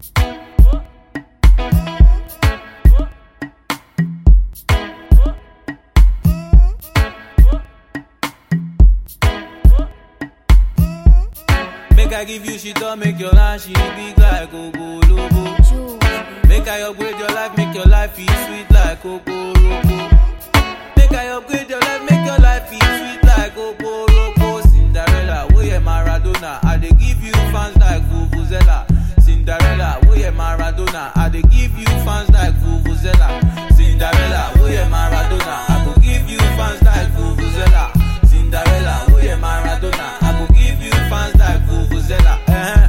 Make I give you shit up, make your life she big like Coco Lobo. Make I upgrade your life, make your life feel sweet like Coco Roco. Make I upgrade your life, make your life feel sweet like Coco Roco. Cinderella, oh yeah Maradona, I dey give you fans like Vuvuzela. Cinderella, oh yeah Maradona, I dey give you fans like Vuvuzela. Cinderella, oh yeah Maradona, I go give you fans like Vuvuzela. Cinderella, oh yeah Maradona, I go give you fans like Vuvuzela. Eh.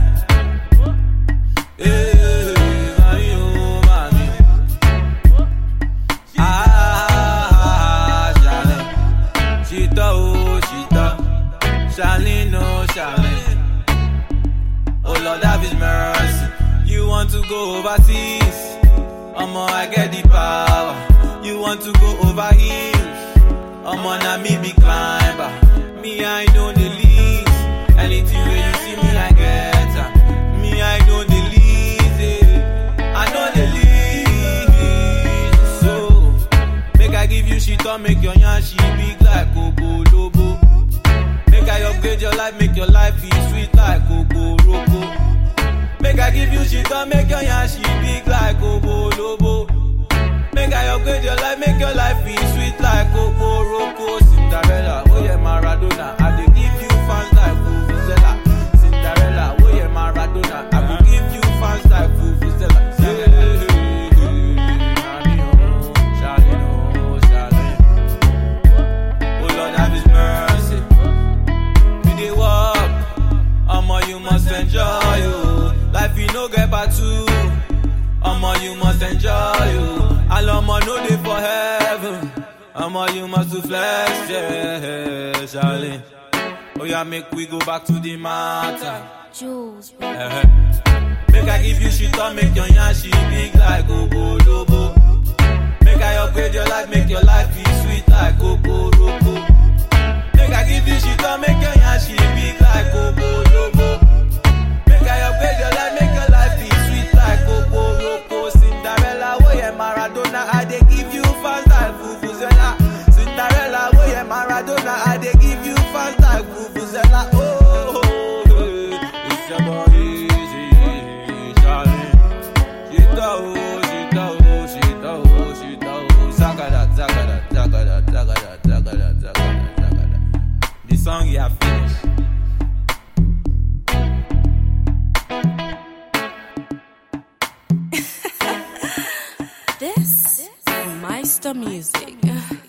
Eh, mami, oh, mami. Ah, Charlene. Chita, oh, Chita. Charlene, oh, Charlene. Oh, Lord, have his mercy. You want to go overseas? Omo, I get the power. You want to go over hills? Omo, na me be climber. Me, I know the least. Anything where you see me, I get am. Me, I know the least. eh. I know the least. So, make I give you shit or make your yarn she big like Coco Lobo. Make I upgrade your life, make your life feel sweet like Coco Roco. Make I give you shit or make your yarn she big like Coco Lobo. Make I upgrade your life, make your life feel sweet like Coco Roco. Cinderella, oh yeah Maradona, I dey give you fans like Vuvuzela. Cinderella, oh yeah Maradona, I go give you fans like Vuvuzela. Oh Lord, have His mercy. You dey walk, omo you must enjoy you. Life you no get part two, omo you must enjoy you. And omo no dey for heaven, omo you must to flex, yeah, Charlie. Oh yeah, make we go back to the matter. Jules, bro. Eh-eh. Make I give you shit or make your yarn she big like Coco Lobo. Make I upgrade your life, make your life feel sweet like Coco Roco. Make I give you shit or make your yarn she big like Coco Lobo. Make I upgrade your life, make your life feel sweet like Coco Roco. Cinderella, oh yeah Maradona, I dey give you fans like Vuvuzela. Cinderella, oh yeah Maradona, I dey give you fans like Vuvuzela. Oh, oh, oh, it's your boy easy, Charlie. Shita oh, shita oh, shita oh, shita oh. Zagada, zagada, zagada, zagada, zagada, zagada, zagada. The song you have finished. This is Meister Music.